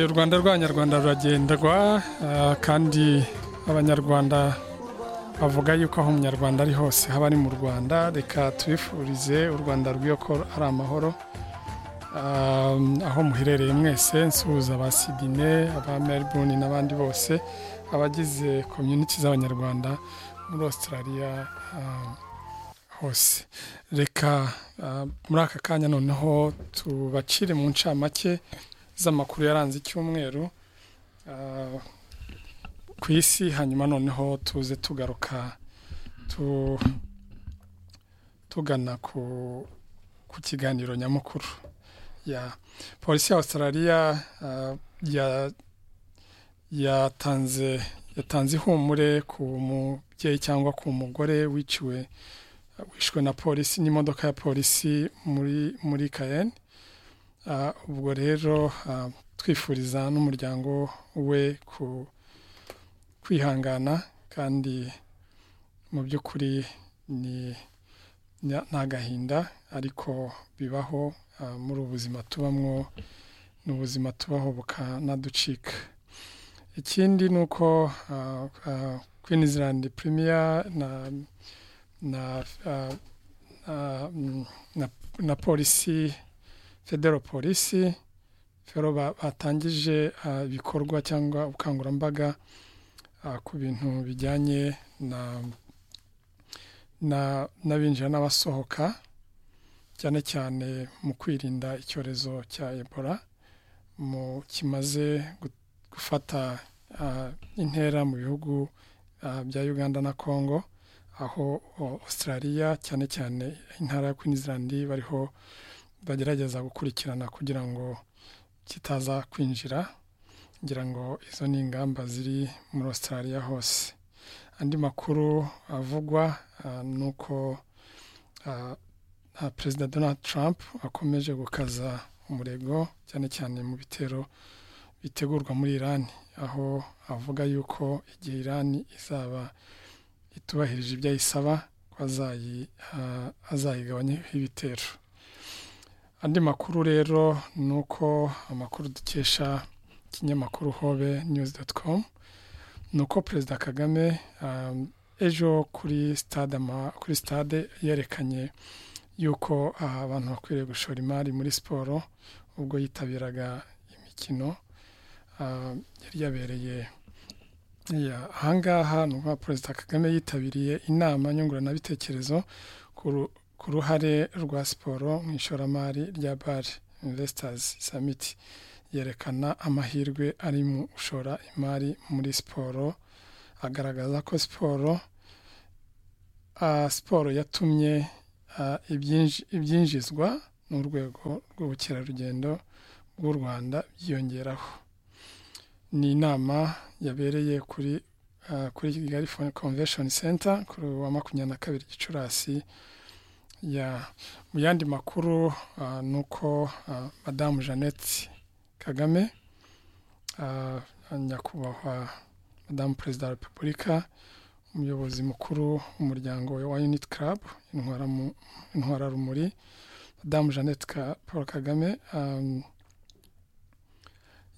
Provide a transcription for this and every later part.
u rwanda rw'abanyarwanda ruragendwa kandi abanyarwanda bavuga yuko aho umunyarwanda ari hose haba ari mu rwanda reka tubifurize u rwanda rw'iyo ko ari amahoro aho muherereye mwese nsuhuza aba sidine aba melbourne n'abandi bose abagize komyuniti z'abanyarwanda muri australia hose reka muri aka kanya noneho tubacire mu ncamake z'amakuru yaranze icyumweru ku isi hanyuma noneho tuze tugaruka tugana ku kiganiro nyamukuru polisi ya australia yatanze ihumure ku mubyeyi cyangwa ku mugore wiciwe wishwe na polisi n'imodoka ya polisi muri kayeni ubwo rero twifuriza n'umuryango we ku kwihangana kandi mu by'ukuri ni agahinda ariko bibaho muri ubu buzima tubamo ni ubuzima tubaho bukanaducika ikindi ni uko queensland premier na na polisi federo polisi fero batangije ibikorwa cyangwa ubukangurambaga ku bintu bijyanye n'abinjira n'abasohoka cyane cyane mu kwirinda icyorezo cya ebola mu kimaze gufata intera mu bihugu bya uganda na congo aho australia cyane cyane intara ya queensland bariho bagerageza gukurikirana kugira ngo kitaza kwinjira ngira ngo izo ni ingamba ziri muri australia hose andi makuru avugwa ni uko perezida donald trump akomeje gukaza umurego cyane cyane mu bitero bitegurwa muri iran aho avuga yuko igihe iran izaba itubahirije ibyo ayisaba ko azayigabanyaho ibitero andi makuru rero ni uko amakuru dukesha ikinyamakuru hobe niyuzi doti komu ni uko perezida kagame ejo kuri sitade yerekanye yuko abantu bakwiriye gushora imari muri siporo ubwo yitabiraga imikino yari yabereye ahangaha ni uko perezida kagame yitabiriye inama nyunguranabitekerezo ku ruhare rwa siporo mu ishoramari rya bare investasi samiti yerekana amahirwe ari mu gushora imari muri siporo agaragaza ko siporo siporo yatumye ibyinjizwa n'urwego rw'ubukerarugendo bw'u rwanda byiyongeraho ni inama yabereye kuri kuri kigali convention center kuri wa makumyabiri na kabiri gicurasi mu yandi makuru ni uko madamu jeannette kagame nyakubahwa madamu perezida wa repubulika umuyobozi mukuru w'umuryango wa unit club intwararumuri madamu jeannette paul kagame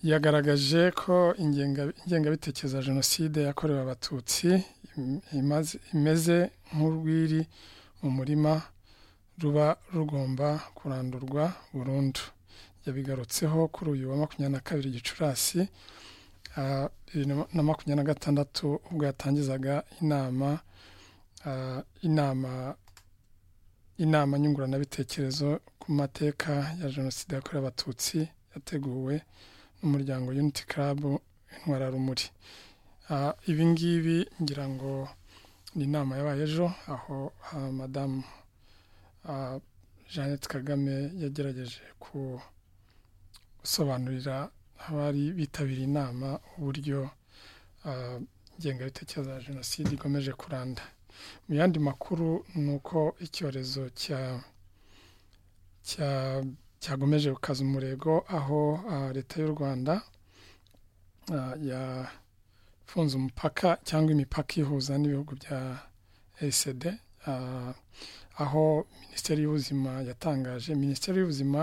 yagaragaje ko ingengabitekerezo ya jenoside yakorewe abatutsi imeze nk'urwiri mu murima ruba rugomba kurandurwa burundu yabigarutseho kuri uyu wa makumyabiri na kabiri gicurasi na makumyabiri na gatandatu ubwo yatangizaga inama inama inama nyunguranabitekerezo ku mateka ya jenoside yakorewe abatutsi yateguwe n'umuryango unity club intwararumuri ibi ngibi ngira ngo ni inama yabaye ejo aho madamu jeannette kagame yagerageje ku gusobanurira abari bitabiriye inama uburyo ingengabitekerezo ya jenoside ikomeje kuranda mu yandi makuru ni uko icyorezo cya cyagomeje gukaza umurego aho leta y'u rwanda yafunze umupaka cyangwa imipaka ihuza n'ibihugu bya esd aho minisiteri y'ubuzima yatangaje minisiteri y'ubuzima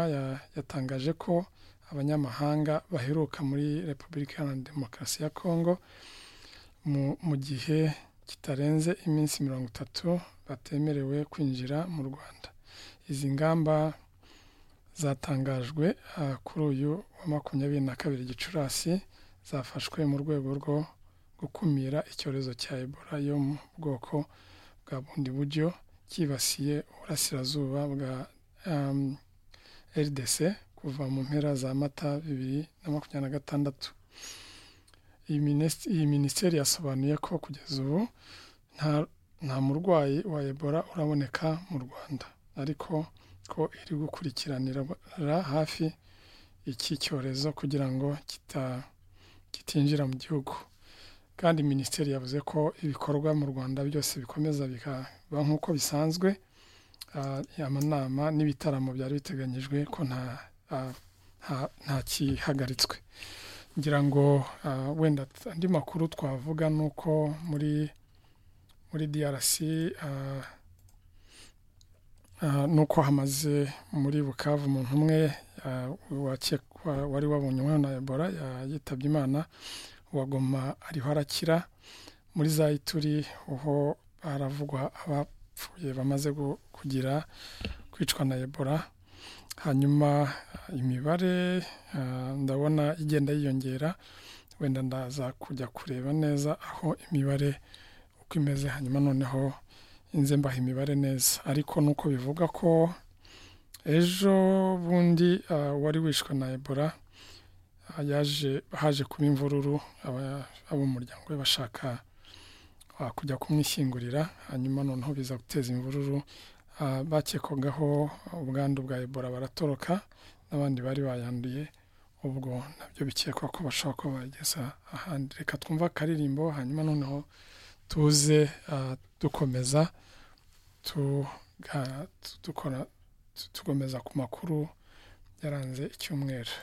yatangaje ko abanyamahanga baheruka muri repubulika iharanira demokarasi ya kongo mu gihe kitarenze iminsi mirongo itatu batemerewe kwinjira mu rwanda izi ngamba zatangajwe kuri uyu wa makumyabiri na kabiri gicurasi zafashwe mu rwego rwo gukumira icyorezo cya ebola yo mu bwoko bwa bundi buryo cyibasiye uburasirazuba bwa rdc kuva mu mpera za mata bibiri na makumyabiri na gatandatu iyi minisiteri yasobanuye ko kugeza ubu nta murwayi wa ebola uraboneka mu rwanda ariko ko iri gukurikiranira hafi iki cyorezo kugira ngo kitinjira mu gihugu kandi minisiteri yavuze ko ibikorwa mu rwanda byose bikomeza bikaba nk'uko bisanzwe amanama n'ibitaramo byari biteganyijwe ko nta kihagaritswe ngira ngo wenda andi makuru twavuga ni uko muri muri DRC nuko hamaze muri bukavu umuntu umwe wari wabonyeho na ebola yitabye imana uwagoma ariho arakira muri za ituri ho haravugwa abapfuye bamaze kugira kwicwa na ebola hanyuma imibare ndabona igenda yiyongera wenda ndaza kujya kureba neza aho imibare uko imeze hanyuma noneho inze mbaha imibare neza ariko nuko bivuga ko ejo bundi wari wishwe na ebola yaje haje kuba imvururu ab'umuryango we bashaka kujya kumwishyingurira hanyuma noneho biza guteza imvururu bakekagaho ubwandu bwa ebola baratoroka n'abandi bari bayanduye ubwo nabyo bikekwa ko bashobora kuba bageza ahandi reka twumva akaririmbo hanyuma noneho tuze dukomeza tugomeza ku makuru yaranze icyumweru